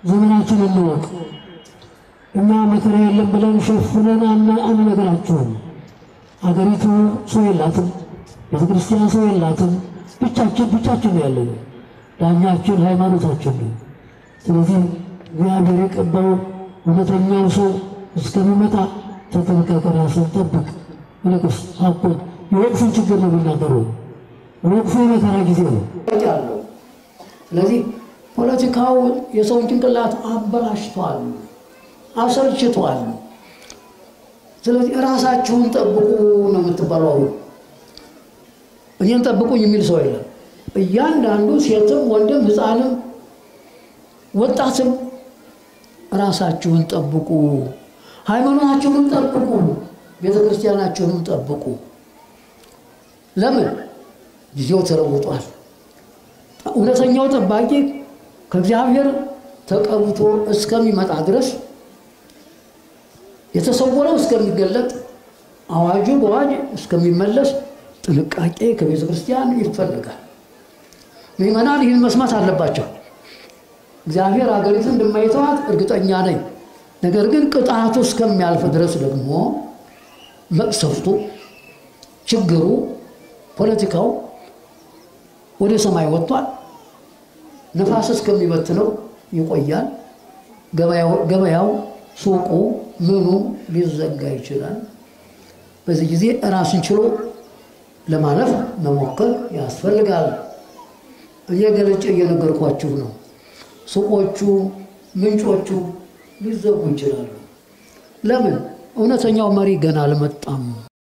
ዘመናችን እንወቅ። እኛ መከራ የለም ብለን ሸፍነን አንነግራችሁም። አገሪቱ ሰው የላትም፣ ቤተ ክርስቲያን ሰው የላትም። ብቻችን ብቻችን ነው ያለን። ዳኛችን ሃይማኖታችን ነው። ስለዚህ እግዚአብሔር የቀባው እውነተኛው ሰው እስከሚመጣ ተጠንቀቅ፣ ራስን ጠብቅ። ይልቅስ ሀቁን የወቅቱን ችግር ነው የሚናገረው። ወቅቱ የመከራ ጊዜ ነው። ስለዚህ ፖለቲካው የሰውን ጭንቅላት አበላሽቷል፣ አሰልችቷል። ስለዚህ ራሳችሁን ጠብቁ ነው የምትባለው። እኔን ጠብቁኝ የሚል ሰው የለም። እያንዳንዱ ሴትም፣ ወንድም፣ ሕፃንም ወጣትም ራሳችሁን ጠብቁ፣ ሃይማኖታችሁንም ጠብቁ፣ ቤተ ክርስቲያናችሁንም ጠብቁ። ለምን ጊዜው ተለውጧል። እውነተኛው ጠባቂ ከእግዚአብሔር ተቀብቶ እስከሚመጣ ድረስ የተሰወረው እስከሚገለጥ አዋጁ በአዋጅ እስከሚመለስ ጥንቃቄ ከቤተ ክርስቲያን ይፈልጋል። ምዕመናን ይህን መስማት አለባቸው። እግዚአብሔር አገሪቱን እንደማይተዋት እርግጠኛ ነኝ። ነገር ግን ቅጣቱ እስከሚያልፍ ድረስ ደግሞ መቅሰፍቱ፣ ችግሩ፣ ፖለቲካው ወደ ሰማይ ወጥቷል። ነፋስ እስከሚበትነው ይቆያል። ገበያው፣ ሱቁ፣ ምኑ ሊዘጋ ይችላል። በዚህ ጊዜ ራስን ችሎ ለማለፍ መሞከር ያስፈልጋል። እኔ ገልጬ እየነገርኳችሁ ነው። ሱቆቹ፣ ምንጮቹ ሊዘጉ ይችላሉ። ለምን? እውነተኛው መሪ ገና አልመጣም።